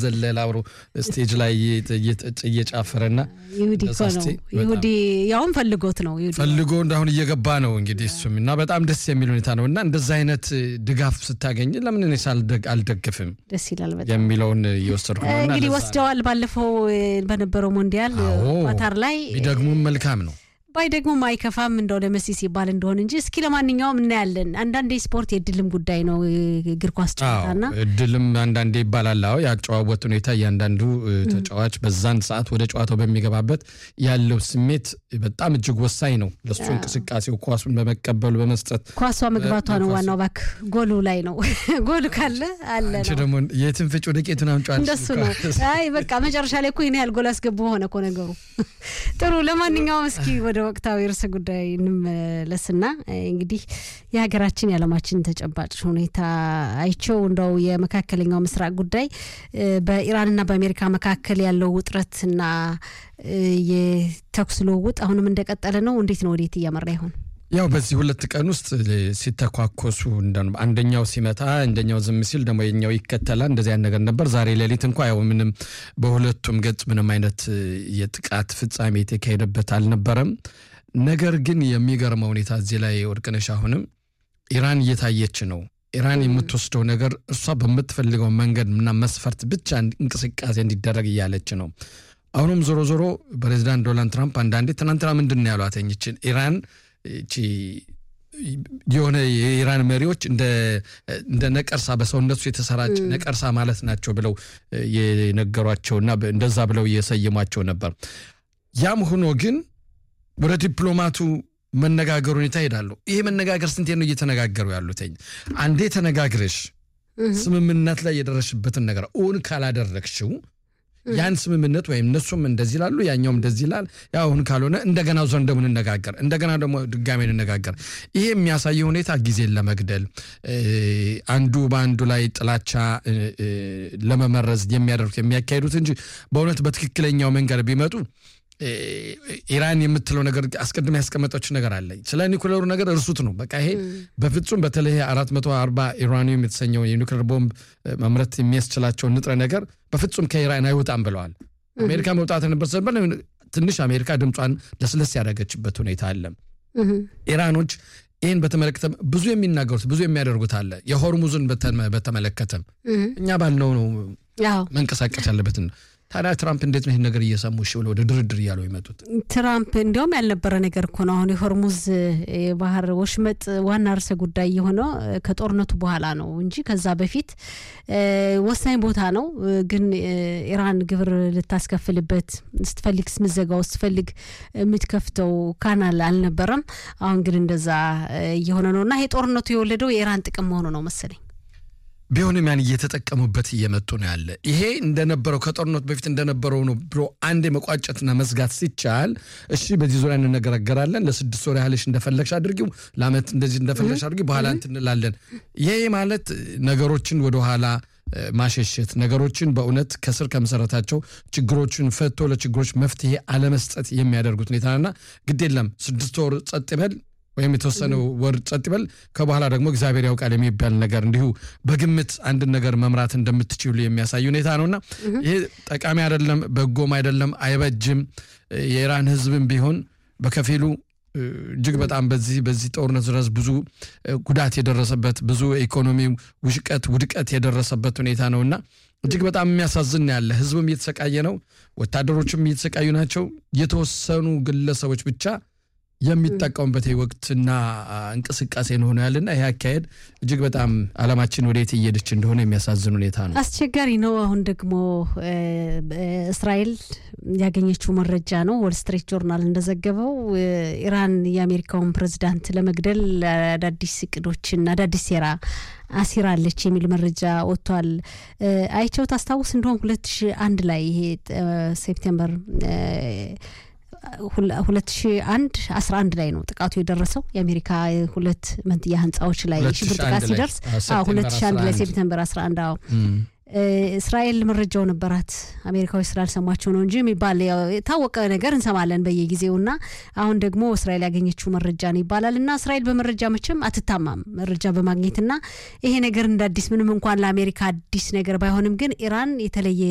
እየዘለለ አብሮ ስቴጅ ላይ እየጨፈረና ይሁዲ እኮ ነው። ይሁዲ ያውም ፈልጎት ነው ፈልጎ እንዳሁን እየገባ ነው እንግዲህ እሱም እና በጣም ደስ የሚል ሁኔታ ነው እና እንደዛ አይነት ድጋፍ ስታገኝ ለምን እኔስ አልደግፍም ደስ ይላል በጣም የሚለውን እየወሰድኩ ነው። እንግዲህ ወስደዋል። ባለፈው በነበረው ሞንዲያል ኳታር ላይ ቢደግሙም መልካም ነው ባይ ደግሞ አይከፋም እንደው ለመሲ ሲባል እንደሆን እንጂ እስኪ ለማንኛውም እናያለን። አንዳንዴ ስፖርት የእድልም ጉዳይ ነው እግር ኳስ ጨዋታና እድልም አንዳንዴ ይባላል። አዎ ያጨዋወት ሁኔታ እያንዳንዱ ተጫዋች በዛን ሰዓት ወደ ጨዋታው በሚገባበት ያለው ስሜት በጣም እጅግ ወሳኝ ነው ለሱ እንቅስቃሴው፣ ኳሱን በመቀበሉ በመስጠት ኳሷ መግባቷ ነው ዋናው። እባክህ ጎሉ ላይ ነው ጎሉ ካለ አለ ነው። ደግሞ የትን ፍጭ ወደ ቄቱን አምጫዋል እንደሱ ነው። አይ በቃ መጨረሻ ላይ እኮ ይህን ያህል ጎል አስገቡ ሆነ እኮ ነገሩ። ጥሩ ለማንኛውም እስኪ ወደ ወቅታዊ ርዕሰ ጉዳይ እንመለስና እንግዲህ የሀገራችን የዓለማችን ተጨባጭ ሁኔታ አይቸው እንደው የመካከለኛው ምስራቅ ጉዳይ በኢራንና በአሜሪካ መካከል ያለው ውጥረትና የተኩስ ልውውጥ አሁንም እንደቀጠለ ነው። እንዴት ነው? ወዴት እያመራ ይሆን? ያው በዚህ ሁለት ቀን ውስጥ ሲተኳኮሱ አንደኛው ሲመታ አንደኛው ዝም ሲል ደግሞ የኛው ይከተላል። እንደዚያ ነገር ነበር። ዛሬ ሌሊት እንኳ ያው ምንም በሁለቱም ገጽ ምንም አይነት የጥቃት ፍጻሜ የተካሄደበት አልነበረም። ነገር ግን የሚገርመው ሁኔታ እዚህ ላይ ወርቅነሽ አሁንም ኢራን እየታየች ነው። ኢራን የምትወስደው ነገር እርሷ በምትፈልገው መንገድ እና መስፈርት ብቻ እንቅስቃሴ እንዲደረግ እያለች ነው። አሁንም ዞሮ ዞሮ ፕሬዚዳንት ዶናልድ ትራምፕ አንዳንዴ ትናንትና ምንድን ነው ያሏት ይችን ኢራን እቺ የሆነ የኢራን መሪዎች እንደ ነቀርሳ በሰውነቱ የተሰራጭ ነቀርሳ ማለት ናቸው ብለው የነገሯቸውና እንደዛ ብለው የሰየሟቸው ነበር። ያም ሆኖ ግን ወደ ዲፕሎማቱ መነጋገር ሁኔታ ይሄዳሉ። ይሄ መነጋገር ስንቴ ነው እየተነጋገሩ ያሉትኝ? አንዴ ተነጋግረሽ ስምምነት ላይ የደረሽበትን ነገር እውን ካላደረግሽው ያን ስምምነት ወይም እነሱም እንደዚህ ይላሉ፣ ያኛውም እንደዚህ ይላል። አሁን ካልሆነ እንደገና ዞን ደግሞ እንነጋገር፣ እንደገና ደግሞ ድጋሜ እንነጋገር። ይሄ የሚያሳየው ሁኔታ ጊዜን ለመግደል አንዱ በአንዱ ላይ ጥላቻ ለመመረዝ የሚያደርጉት የሚያካሂዱት እንጂ በእውነት በትክክለኛው መንገድ ቢመጡ ኢራን የምትለው ነገር አስቀድማ ያስቀመጠችው ነገር አለ። ስለ ኒኩሌሩ ነገር እርሱት ነው በቃ ይሄ በፍጹም በተለይ 440 ኢራኒየም የተሰኘው የኒኩሌር ቦምብ መምረት የሚያስችላቸውን ንጥረ ነገር በፍጹም ከኢራን አይወጣም ብለዋል። አሜሪካ መውጣት ነበር ሰበር ትንሽ አሜሪካ ድምጿን ለስለስ ያደረገችበት ሁኔታ አለ። ኢራኖች ይህን በተመለከተ ብዙ የሚናገሩት ብዙ የሚያደርጉት አለ። የሆርሙዝን በተመለከተም እኛ ባልነው ነው መንቀሳቀስ ያለበትን ታዲያ ትራምፕ እንዴት ነው ይህን ነገር እየሰሙ እሺ ብለው ወደ ድርድር እያሉ የመጡት? ትራምፕ እንዲያውም ያልነበረ ነገር እኮ ነው። አሁን የሆርሙዝ የባህር ወሽመጥ ዋና ርዕሰ ጉዳይ የሆነው ከጦርነቱ በኋላ ነው እንጂ ከዛ በፊት ወሳኝ ቦታ ነው። ግን ኢራን ግብር ልታስከፍልበት ስትፈልግ ስምዘጋው ስትፈልግ የምትከፍተው ካናል አልነበረም። አሁን ግን እንደዛ እየሆነ ነው እና ይሄ ጦርነቱ የወለደው የኢራን ጥቅም መሆኑ ነው መሰለኝ። ቢሆንም ያን እየተጠቀሙበት እየመጡ ነው ያለ። ይሄ እንደነበረው ከጦርነቱ በፊት እንደነበረው ነው ብሎ አንድ መቋጨትና መዝጋት ሲቻል፣ እሺ በዚህ ዙሪያ እንነጋገራለን፣ ለስድስት ወር ያህልሽ እንደፈለግሽ አድርጊው፣ ለአመት እንደዚህ እንደፈለግሽ አድርጊው፣ በኋላ እንትን እንላለን። ይሄ ማለት ነገሮችን ወደኋላ ማሸሸት ነገሮችን በእውነት ከስር ከመሰረታቸው ችግሮችን ፈቶ ለችግሮች መፍትሄ አለመስጠት የሚያደርጉት ሁኔታና ግድ የለም ስድስት ወር ጸጥ ይበል ወይም የተወሰነ ወር ጸጥ ይበል ከበኋላ ደግሞ እግዚአብሔር ያውቃል የሚባል ነገር እንዲሁ በግምት አንድን ነገር መምራት እንደምትችሉ የሚያሳይ ሁኔታ ነውና ይሄ ጠቃሚ አይደለም፣ በጎም አይደለም፣ አይበጅም። የኢራን ሕዝብም ቢሆን በከፊሉ እጅግ በጣም በዚህ በዚህ ጦርነት ድረስ ብዙ ጉዳት የደረሰበት ብዙ ኢኮኖሚ ውሽቀት ውድቀት የደረሰበት ሁኔታ ነውና እጅግ በጣም የሚያሳዝን ያለ ሕዝብም እየተሰቃየ ነው፣ ወታደሮችም እየተሰቃዩ ናቸው። የተወሰኑ ግለሰቦች ብቻ የሚጠቀሙበት ወቅትና እንቅስቃሴ እንደሆነ ያለና ይህ አካሄድ እጅግ በጣም ዓለማችን ወዴት እየሄደች እንደሆነ የሚያሳዝን ሁኔታ ነው። አስቸጋሪ ነው። አሁን ደግሞ እስራኤል ያገኘችው መረጃ ነው። ወል ስትሪት ጆርናል እንደዘገበው ኢራን የአሜሪካውን ፕሬዚዳንት ለመግደል አዳዲስ እቅዶችን አዳዲስ ሴራ አሲራለች የሚል መረጃ ወጥቷል። አይቸው ታስታውስ እንደሆን ሁለት ሺ አንድ ላይ ይሄ ሴፕቴምበር ሁለት ሺ አንድ አስራ አንድ ላይ ነው ጥቃቱ የደረሰው የአሜሪካ ሁለት መንትያ ህንፃዎች ላይ ሽብር ጥቃት ሲደርስ ሁለት ሺ አንድ ላይ ሴፕተምበር አስራ አንድ አዎ እስራኤል መረጃው ነበራት አሜሪካዎች ስላልሰማቸው ነው እንጂ የሚባል የታወቀ ነገር እንሰማለን በየጊዜው እና አሁን ደግሞ እስራኤል ያገኘችው መረጃ ነው ይባላል እና እስራኤል በመረጃ መቼም አትታማም መረጃ በማግኘትና ይሄ ነገር እንደ አዲስ ምንም እንኳን ለአሜሪካ አዲስ ነገር ባይሆንም ግን ኢራን የተለየ